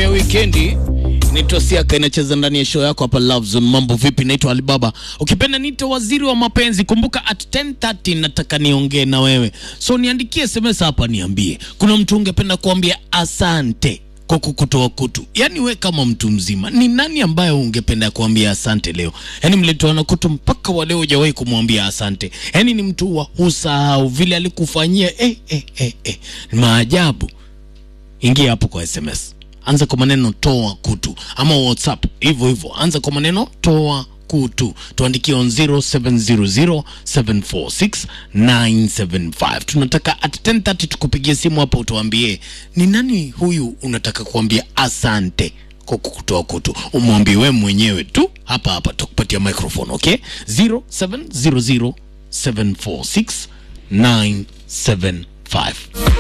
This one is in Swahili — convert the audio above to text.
time ya wikendi inaitwa Siaka, inacheza ndani ya show yako hapa Love Zone. Mambo vipi? Naitwa Alibaba, ukipenda niite waziri wa mapenzi. Kumbuka at 10:30 nataka niongee na wewe, so niandikie SMS hapa, niambie kuna mtu ungependa kuambia asante kwa kukutoa kutu. Yaani we kama mtu mzima, ni nani ambaye ungependa kuambia asante leo? Yaani mlitoana kutu mpaka wa leo hujawahi kumwambia asante. Yaani ni mtu wa husahau vile alikufanyia eh, eh, eh, eh. Maajabu. Ingia hapo kwa SMS, anza kwa maneno toa kutu, ama WhatsApp hivyo hivyo, anza kwa maneno toa kutu, tuandikie on 0700746975. Tunataka at 10:30 tukupigie simu hapo, utuambie ni nani huyu unataka kuambia asante kwa kukutoa kutu, umwambie wewe mwenyewe tu hapa hapa, tukupatia microphone okay, 0700746975